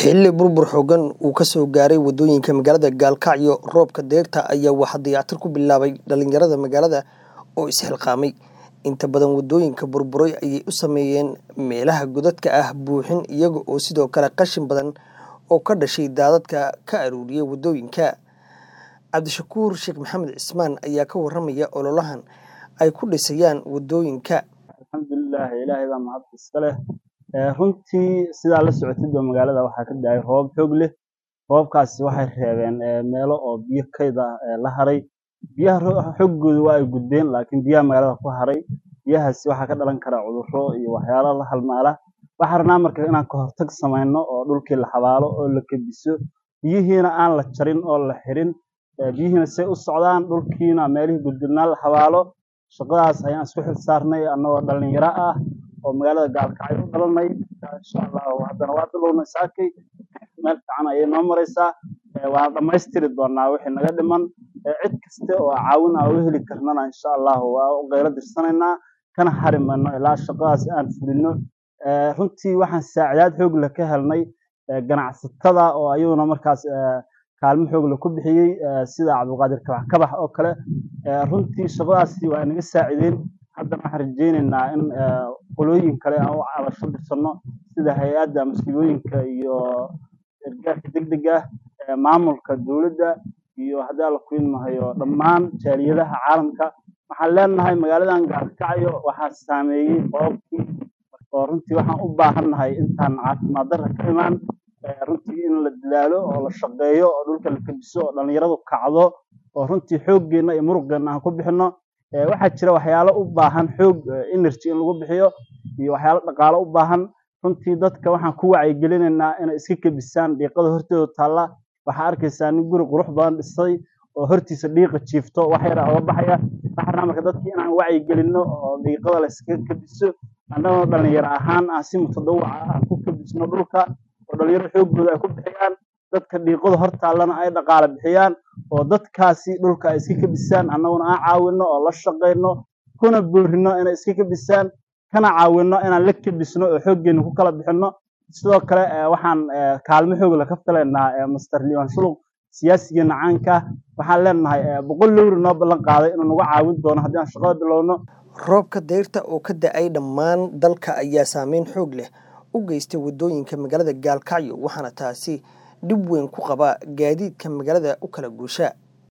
xilli burbur xooggan uu ka soo gaaray waddooyinka magaalada gaalkacyo roobka deyrta ayaa waxaa dayactir ku bilaabay dhalinyarada magaalada oo isxilqaamay inta badan waddooyinka burburay ayay u sameeyeen meelaha godadka ah buuxin iyaga oo sidoo kale qashin badan oo ka dhashay daadadka ka aruuriyay waddooyinka cabdishakuur sheekh maxamed cismaan ayaa ka waramaya ololahan ay ku dhisayaan waddooyinka alxamdulilah ilaahay baa mahad iska leh runtii sidaa la socotid ba magaalada waxaa ka da-ay roobab xoog leh roobabkaasi waxay reebeen meelo oo biyo kayd ah la haray biyaha xoogooda waa ay gudbeen laakiin biyaha magaalada ku haray biyahaasi waxaa ka dhalan kara cudurro iyo waxyaalo la halmaala waxaa rabnaa marka inaan ka hortag samayno oo dhulkii la xabaalo oo la kediso biyihiina aan la jarin oo la xirin biyihiina say u socdaan dhulkiina meelihii gudgudnaa la xabaalo shaqadaas ayaan isku xil saarnay annagoo dhalinyaro ah oo magaalada gaalkacyo u dhalanay insha allahu haddana waa bilownay saakay meel fiican ayay noo maraysaa waan dhammaystiri doonaa wixii naga dhiman cid kasta oo caawin aan u heli karnana insha allahu waa u qaylo dirsanaynaa kana hari mayno ilaa shaqadaas aan fulino runtii waxaan saacidaad xoog leh ka helnay ganacsatada oo ayaguna markaas kaalmo xoog leh ku bixiyey sida cabdulqaadir kabax kabax oo kale runtii shaqadaasi waa inaga saacideen haddana waxaan rajeyneynaa in qolooyin kale aan u cabasho dirsanno sida hay-adda masiibooyinka iyo gargaarka degdeg ah maamulka dowladda iyo haddii alla kuidmahayo dhammaan jaaliyadaha caalamka waxaan leenahay magaaladan gaalkacyo waxaa saameeyey qoobkii oo runtii waxaan u baahannahay intaan caafimaad darra ka imaan runtii in la dadaalo oo la shaqeeyo oo dhulka la kediso oo dhalinyaradu kacdo oo runtii xooggeenna iyo muruqeenna aan ku bixino waxaa jira waxyaalo u baahan xoog energy in lagu bixiyo iyo waxyaalo dhaqaalo u baahan runtii dadka waxaan ku wacyigelinaynaa inay iska kebisaan dhiiqada hortooda taalla waxaa arkaysaa nin guri qurux badan dhisay oo hortiisa dhiiqa jiifto wax yara oga baxaya waxaa marka dadki inaan wacyigelinno oo dhiiqada la iskaga kebiso annagoo dhalinyaro ahaan aan si mutadawaca aan ku kebisno dhulka oo dhalinyaro xoogooda ay ku bixiyaan dadka dhiiqada hor taallana ay dhaqaale bixiyaan oo dadkaasi dhulka ay iska kebisaan annaguna aan caawinno oo la shaqayno kuna boorino inay iska kebisaan kana caawinno inaan la kebisno oo xooggeena ku kala bixinno sidoo kale waxaan kaalmo xoogla ka filaynaa master liwan shuluq siyaasigeena caanka waxaan leenahay boqol lowri noo ballan qaaday inuu nagu caawin doono haddii aan shaqada bilowno roobka deyrta oo ka da-ay dhammaan dalka ayaa saameyn xoog leh u geystay waddooyinka magaalada gaalkacyo waxaana taasi dhib weyn ku qabaa gaadiidka magaalada u kala guusha